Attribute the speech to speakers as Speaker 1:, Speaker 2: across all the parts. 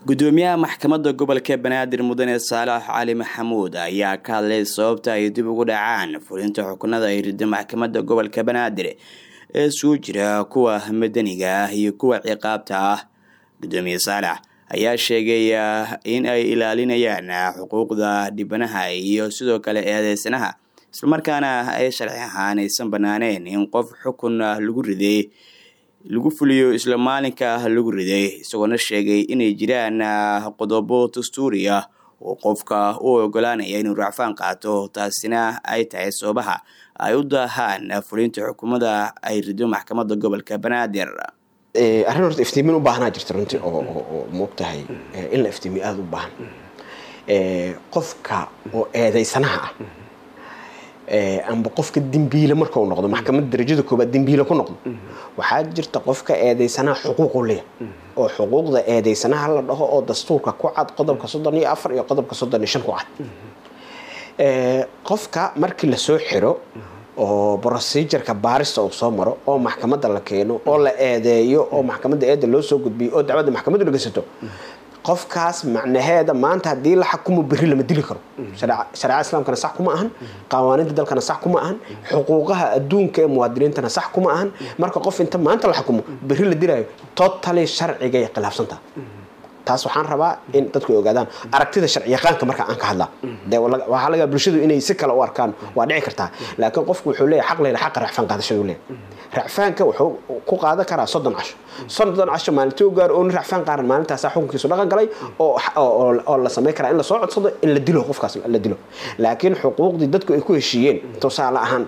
Speaker 1: gudoomiyaha maxkamadda gobolka banaadir mudane saalax cali maxamuud ayaa ka hadlay sababta ay dib ugu dhacaan fulinta xukunada ay rido maxkamadda gobolka banaadir ee suu jira kuwa madaniga ah iyo kuwa ciqaabta ah gudoomiye saalax ayaa sheegay in ay ilaalinayaan xuquuqda dhibanaha iyo sidoo kale eedeysanaha islamarkaana ay sharci ahaan aysan banaaneen in qof xukun lagu riday lagu fuliyo isla maalinka lagu riday isagoona sheegay inay jiraan qodobo dastuuri ah oo qofka u ogolaanaya inuu racfaan qaato taasina ay tahay sababaha ay u daahaan fulinta xukuumada ay rido maxkamadda gobolka banaadir
Speaker 2: arrin horta iftiimin u baahanaa jirta runtii oo moogtahay in la iftiimiyo aada u baahan qofka oo eedeysanaha ah amba qofka dembiile markau noqdo maxkamadda darajada koobaad dembiile ku noqdo waxaa jirta qofka eedeysanaha xuquuqu leeya oo xuquuqda eedeysanaha la dhaho oo dastuurka ku cad qodobka soddon iyo afar iyo qodobka soddon iyo shan ku cad qofka markii lasoo xiro oo procedureka baarista uu soo maro oo maxkamadda la keeno oo la eedeeyo oo maxkamadda eedda loo soo gudbiyo oo dacwadda maxkamaddu dhegeysato qofkaas macnaheeda maanta haddii la xakumo berri lama dili karo shareecada islaamkana sax kuma ahan qawaaniinta dalkana sax kuma ahan xuquuqaha adduunka ee muwaadiniintana sax kuma ahan marka qof inta maanta la xakumo berri la dilaayo totally sharcigay khilaafsantaha taas waxaan rabaa in dadku ay ogaadaan aragtida sharciyaqaanka marka aan ka hadlaa de waxaa laga bulshadu inay si kale u arkaan waa dhici kartaa laakiin qofku wuxuu leeyahay xaq leeyahay xaqa racfaan qaadashadu leeyahay racfaanka wuxuu ku qaadan karaa soddon casho soddon casho maalintii u gaaro oo nin racfaan qaaran maalintaasaa xukunkiisu dhaqan galay oo oo la samayn karaa in lasoo codsado in la dilo qofkaas la dilo laakiin xuquuqdii dadku ay ku heshiiyeen tusaale ahaan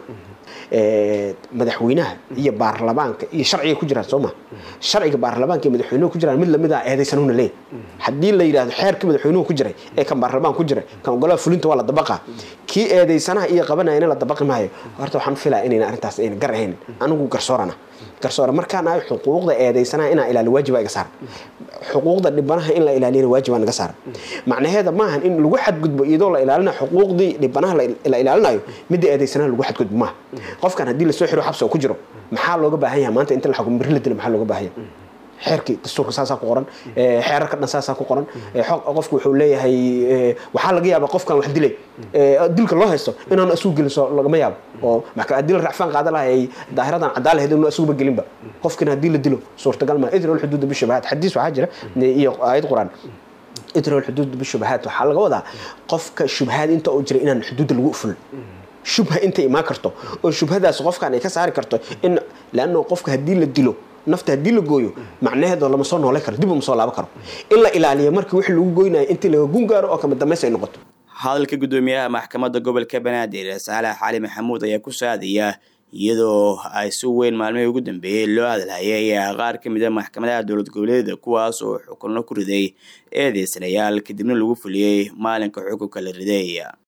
Speaker 2: madaxweynaha iyo baarlamaanka iyo sharciga ku jiraan soo ma sharciga baarlamaanka iyo madaxweynuhu ku jiraan mid lamid ah eedaysanuhuna leeyahy haddii la yidhahdo xeerkii madaxweynuhu ku jiray ee kan baarlamaanka ku jiray kan ogolaha fulinta waa la dabaqaa kii eedaysanaha iyo qabanayana la dabaqi maayo horta waxaan filaa inayna arrintaas ayna gar ahayn anigu garsoorana garsoore markaan ahay xuquuqda eedaysanaha inaa ilaali waajiba iga saara xuquuqda dhibanaha in la ilaaliyana waajiba naga saara macnaheeda maahan in lagu xadgudbo iyadoo la ilaalinayo xuquuqdii dhibanaha la ilaalinayo midda eedaysanaha lagu xadgudbo maaha qofkan haddii lasoo xiro xabsi oo ku jiro maxaa looga baahan yahay maanta inta la xukumo berri la dilo maxaa looga baahan yahay xeerkii dastuurka saasaa ku qoran xeerarka dhan saasaa ku qoran qofku wuxuu leeyahay waxaa laga yaabaa qofkan wax dilay dilka loo haysto inaan asugu gelin soo lagama yaabo oo haddii la racfaan qaada lahay daahiradan cadaan lahayd inuu asuguba gelinba qofkina haddii la dilo suurtagal maa idrol xuduuda bishabahaad xadiis waxaa jira iyo aayad qur-aan idrol xuduuda bishabahaad waxaa laga wadaa qofka shubhaad inta uu jira inaan xuduudda lagu fulin shubha inta imaan karto oo shubhadaas qofkan ay ka saari karto in leanno qofka haddii la dilo nafta haddii la gooyo macnaheedo lama soo noolay karo dib uma soo laaban karo in la ilaaliyo markii wixii lagu goynayo intii laga gun gaaro oo kama dambays ay noqoto
Speaker 1: hadalka gudoomiyaha maxkamadda gobolka banaadir saalax cali maxamuud ayaa ku saadaya iyadoo ay si weyn maalmihii ugu dambeeyey loo hadalhayay qaar ka mid a maxkamadaha dowlad goboleeda kuwaas oo xukunno ku riday eedeysanayaal kadibna lagu fuliyey maalinka xukunka la riday